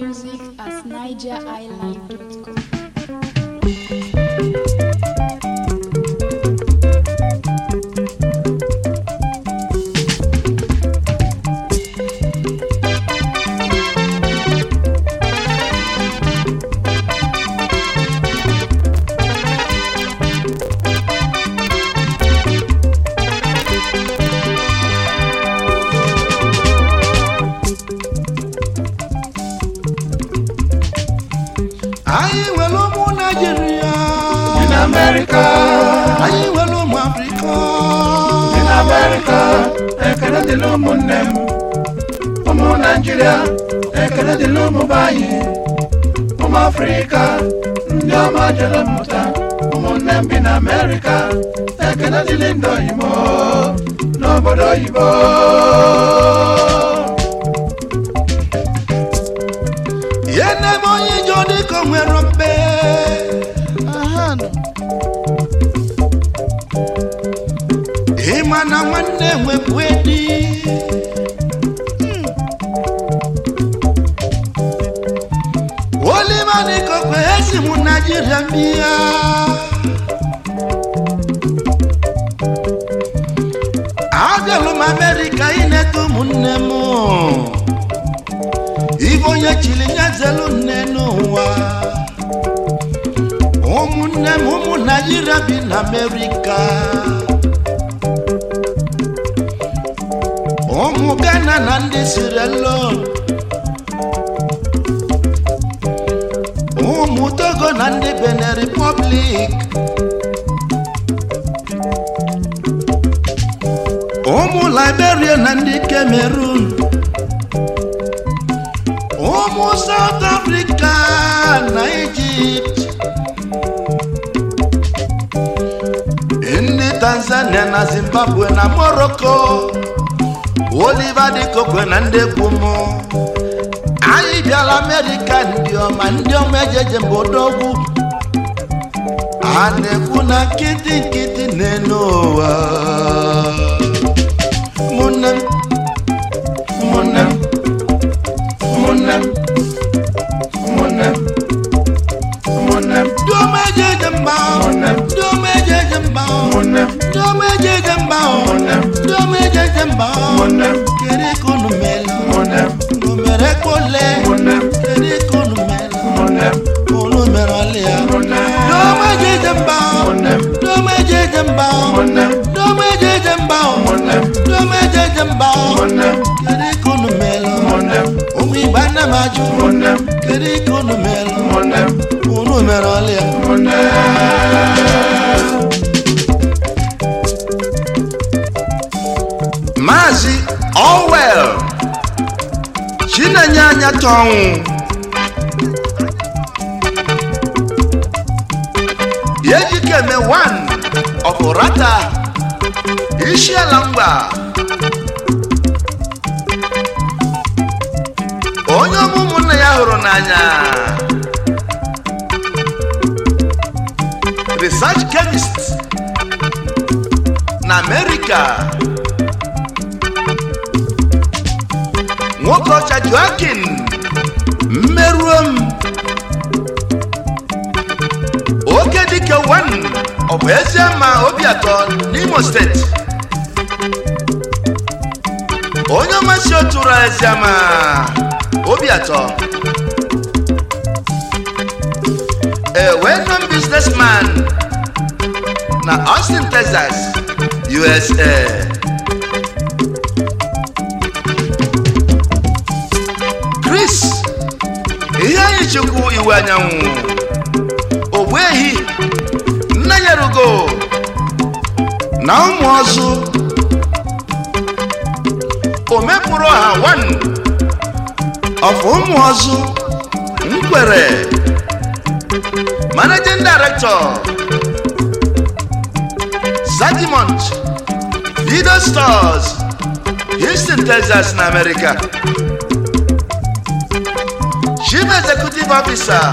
music at nigeriilive.com. anyị nwere ụmụ naijiria in America, anyị nwere ụmụ afrịka in America, ekele dịrị ụmụnne m, ụmụ Naịjirịa, ekele dịrị ụmụ be anyị, ụmụ Afrịka, ndị ọma jere mmụta, ụmụnne m bi na America, ekele dịrị ndị oyibo n'obodo oyibo. ihe na-eme onye ije dịka o nwere mbe ịma na nwanne nwepụ edi olima dịka okwe esi m naijiria mbịa abịalụ m amerịka ineta ụmụnne m ibe onye chiri nyezelu nne n'ụwa ụmụnne m ụmụ naijiria bi na amerịka ụmụ ghana na ndị sirelo ụmụ togo na ndị benin republic ụmụ liberia na ndị cameroon ụmụ south africa na egypt ndị tanzania na zimbabwe na morocco oliver dịkokwe na ndị kwum anyị bịala amerịka ndị ọma ndị ọma ejeje mba odogwu a na-ekwu na nkịtị nkịtị na-enu ụwa ụmụnne m ụmụnne m ụmụnne m ụmụnne m ụmụnne m ndị ọma ejeje mba Ụmụnne m. ndị ọma ejeje mba ụmụnne m ndị ọma ejeje mba Ụmụnne m. ndị ọma ejeje mba ụmụnne m kedu ka unu mere ụmụnne m unu mere kpole ụmụnne m kedu ka unu mere ụmụnne m unu mere ọlịa ụmụnne m ndị ọma ejeje mba ụmụnne m ndị ọma ejeje mba ụmụnne m ndị ọma ejeje mba ụmụnne m ndị ọma ejeje mba ụmụnne m kedu ka unu mere ụmụnne m ụmụ igbo ana m ajụ ụmụnne m kedu ka unu mere ụmụnne m unu mere ọlịa ụmụnne Maazị Orwell Chinenye anya tọnwụ Ejikeme one ọfụrata Isiala mgba onye ọmụ ụmụnne ya hụrụ n'anya research chemist na America nwoke ọcha joakin mmerụo m oke dike wan ọ bụ ezie ma obi atọ n'imo steeti onye ọmasị otu ụra ezie ma obi atọ a well-known businessman na austin texas usa chris ihe anyị chukwu iwe anyanwụ ogbu ehi nna ya rugo na ụmụ ọzụ o mepụrụ ọha wan ọfụ ụmụ ọzụ nkwere managing director Zadimont Lido Stores Houston, Texas na America Chief Executive Officer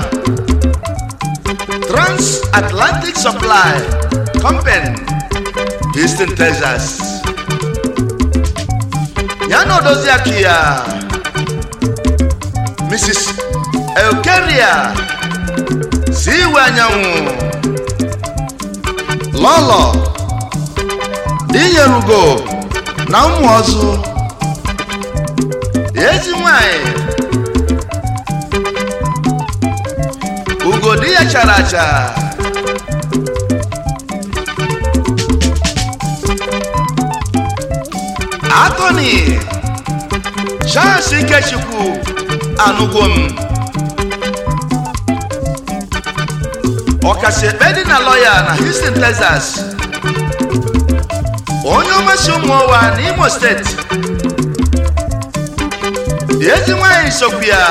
Transatlantic Supply Company Houston, Texas ya na odozi akụ ya Mrs. eukeria si iwe anyanwụ lọlọ dinyerugo na ụmụ ọzụ ezi nwanyị ugodi ya chara acha atoni chance ikechukwu anụgwo m ọkasị ekpe dị na lọya na houston texas onye ọmasị ụmụ ụwa n'imo steeti ezi nwanyị sokwu ya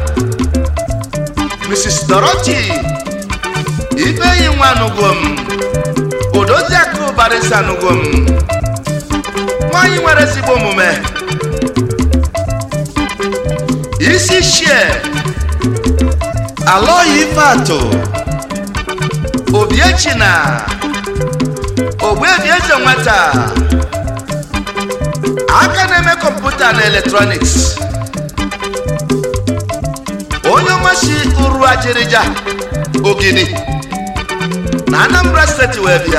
mrs dorothy ifeyi nwa anụgwo m odoziakụ barisa anụgwo m nwanyị nwere ezigbo omume isi shie alọghị ife atụ obiechina ogbuebi eze nwata aka na-eme kọmputa na eletrọniks onye ọmasị uru ajịrịja ogidi na anambra steeti wee bịa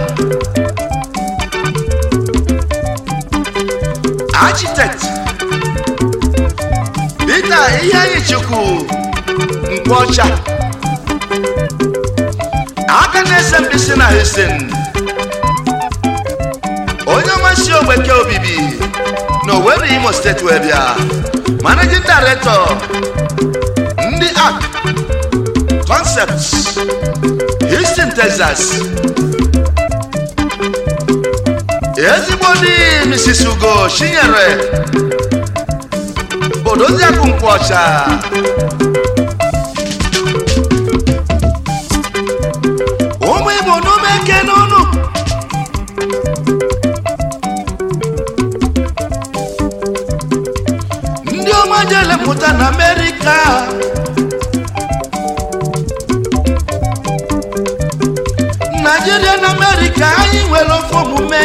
architect peter ihe anyị chukwu nkwọcha aka na-ese mbisi na houston onye ọmasị ogbeke obibi na Owerri imo steeti wee bịa managing director ndị ark concepts houston texas ezigbo di mrs ugo chinyere odoziakụ nkwọcha ụmụ igbo n'ume eke n'ụnụ ndị ọma jele pụta na amerịka naijiria na amerịka anyị nwere ofe omume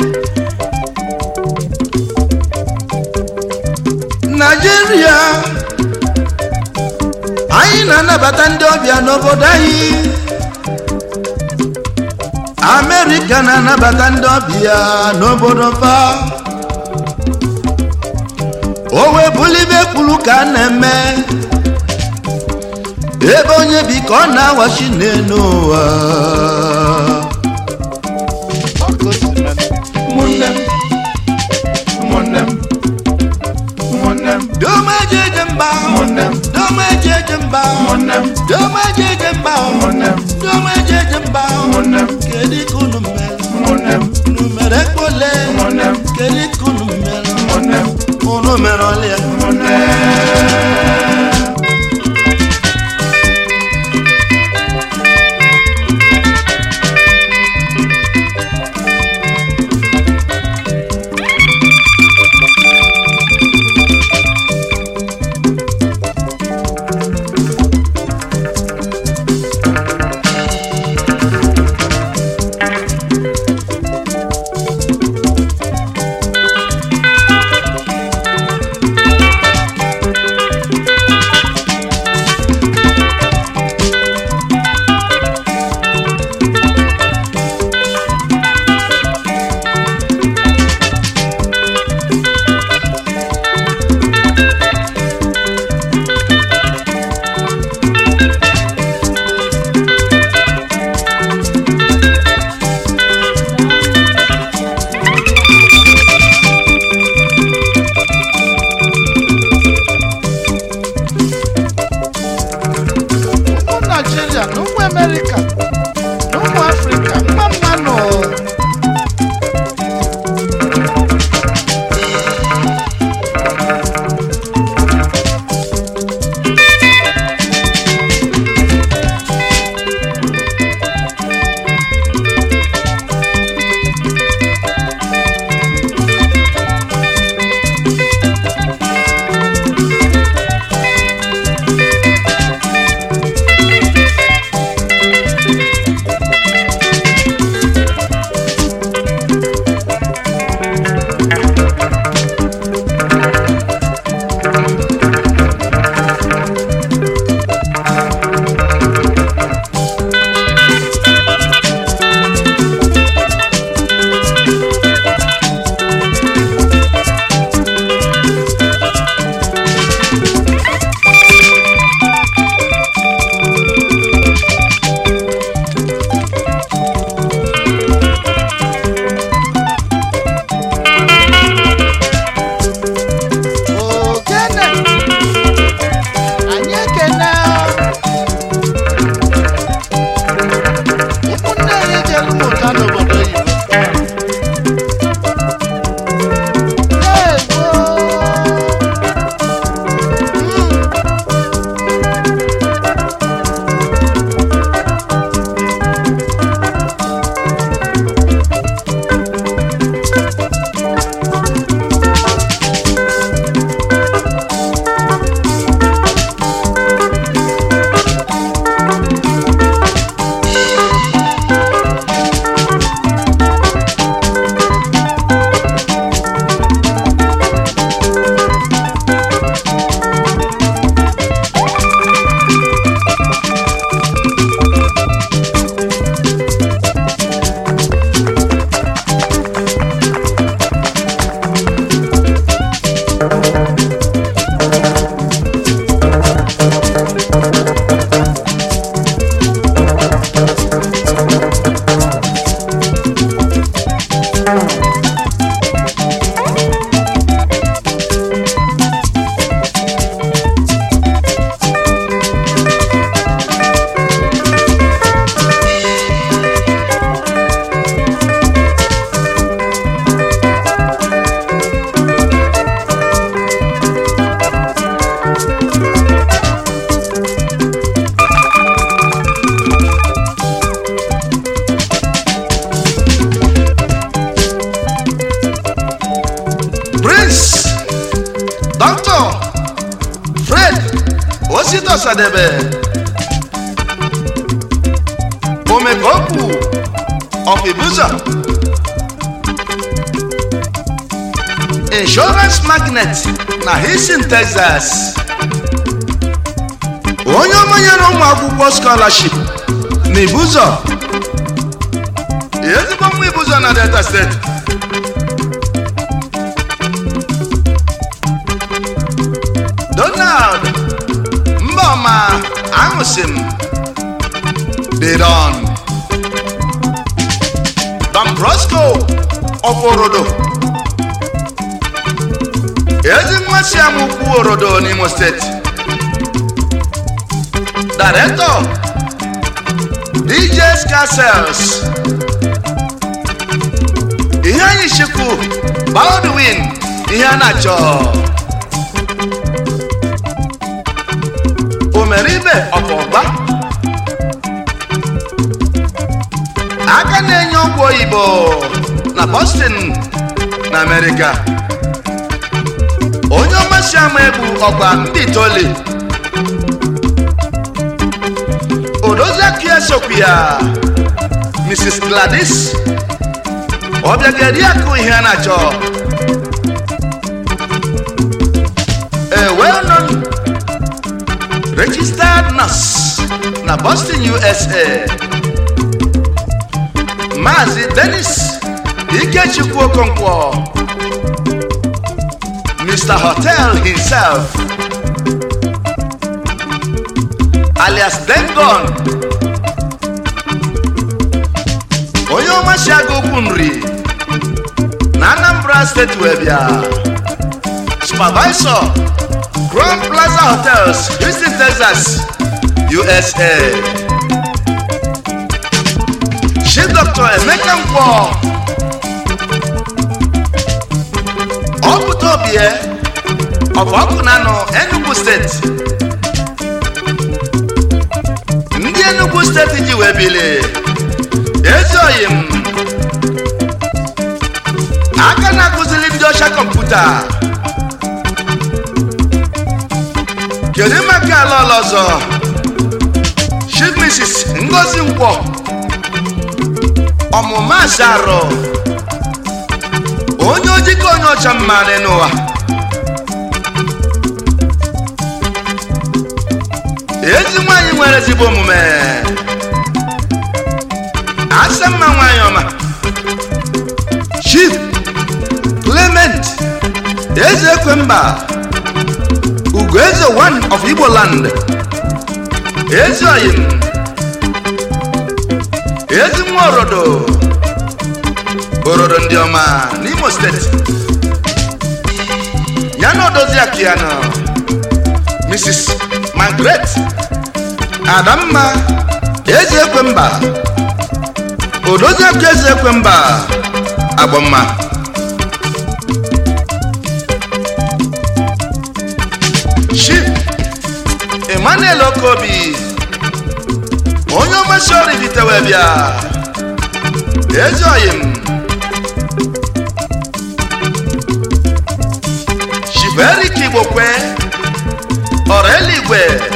naijiria anyị na-anabata ndị ọbịa n'obodo anyị amerịka na-anabata ndị ọbịa n'obodo fa o wee bulibe kwuru ka a na-eme ebe onye bi ka ọ na-awachi n'elu ụwa ụmụnne m ụmụnne m ụmụnne m doma eje eje mba ụmụnne m doma eje eje mba ụmụnne m doma eje eje mba ụmụnne m doma eje eje mba ụmụnne m kedu ka unu mere ụmụnne m unu mere ekpole ụmụnne m kedu ka unu mere ụmụnne m unu mere ọlịa ụmụnne ọsadebe omekokwu of ibuzo insurance magnet na houston texas onye ọmanyere ụmụ akwụkwọ scholarship na ibuzo ezigbo nwa ibuzo na delta steeti donald mbọma aṅụsị m bidon don brosco ọforodo ezi nwa si amụkwu orodo n'imo steeti director djs castles ihe anyị chikwu baldwin ihe a na-achọ omeribe ọpọgba aka na-enye ọgwụ oyibo na boston na amerịka onye ọmasị ama egwu ọgba ndị itoli odoziaka ya sokwu ya mrs gladys ọbịageri akụ ihe a na-achọ a well-known registered nurse na boston usa maazị denis ikechukwu okonkwo mr hotel himself alias dengon onye ọma si aga okwu nri na anambra steeti wee bịa supervisor crown plaza hotels houston texas usa chief dr emeka nkwọ ọpụta obie ọbụ ọkụ na anọ enugu steeti ndị enugu steeti ji wee bilie ezi oyi m aka na-akụziri ndị ọcha kọmputa kedu maka ala ọla ọzọ chief mrs ngozi nkwọ ọmụma asarụ onye ojikọ onye ọcha mma n'ụwa ezi nwanyị nwere ezigbo omume asa mma nwanyị ọma chief clement eze ekwemba ugoeze one of igbo land ezi oyim ezi nwa orodo orodo ndị ọma n'imo steeti ya na odozi akiano mrs margaret adamma eze ekwemba odozi akụ eze ekwemba agbamma chief emmanuel okobi onye ọmasị ọrụ bitewe bịa ezi oyim chief erik igbokwe ọrụ eluigwe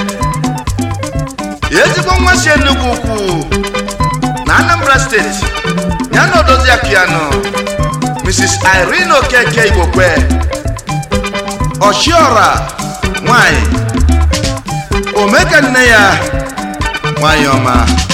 ezigbo nwa si enugwu ukwu na anambra steeti ya na odozi piano mrs irene okeke igbokwe ọchiọra nwanyị omeka nne ya nwanyị ọma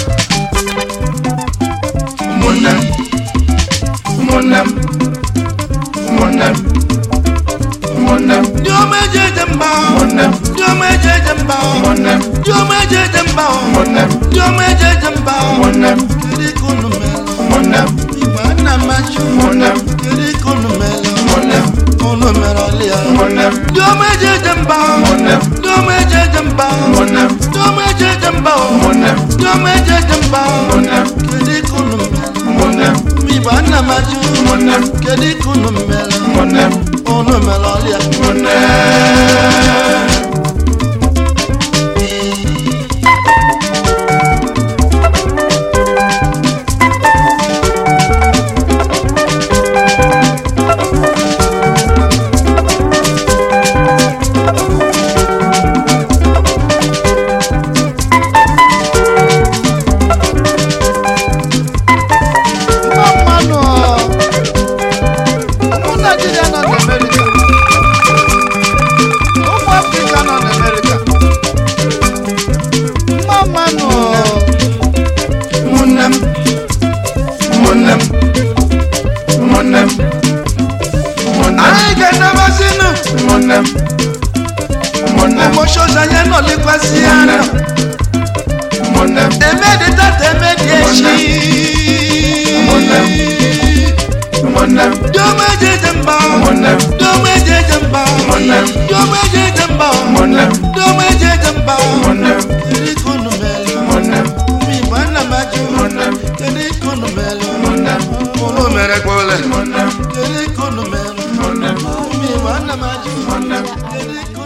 ụmụnne m ụmụnne m ụmụnne m ụmụnne m ndị ọma eji eje mba ụmụnne m ndị ọma eji eje mba ụmụnne m ndị ọma eji eje mba ụmụnne m ndị ọma eji eje mba ụmụnne m kedu ka unu mere ụmụnne m igwe nna machi ụmụnne m kedu ka unu mere ụmụnne m unu mere ọlịa ụmụnne m ndị ọma eji eje mba ụmụnne m ndị ọma eji eje mba ụmụnne m ndị ọma eji eje mba ụmụnne m ndị ọma eji eje mba ụmụnne m kedu ka unu mere ụmụnne m igwe nna machi ụmụnne m kedu ka unu mere ụmụnne m unu mere ọlịa ụmụnne kenabazinu ụmụnne m ụmụnne m ụmụshoza ya nọlikwasị ya ụmụnne nọ m ụmụnne m emedi tata emedi echi ụmụnne m ụmụnne m dome jeje mba ụmụnne m dome jeje mba ụmụnne m dome jeje mba ụmụnne m dome jeje mba ụmụnne m kedu ka unu mere ụmụnne m ụmụ igbo ana m ajụ ụmụnne m kedu ka unu mere ụmụnne m unu mere kpọle ụmụnne m kedu ka unu mere ụmụnne m ụmụ igbo ana m ajụ ụmụnne m kedu ka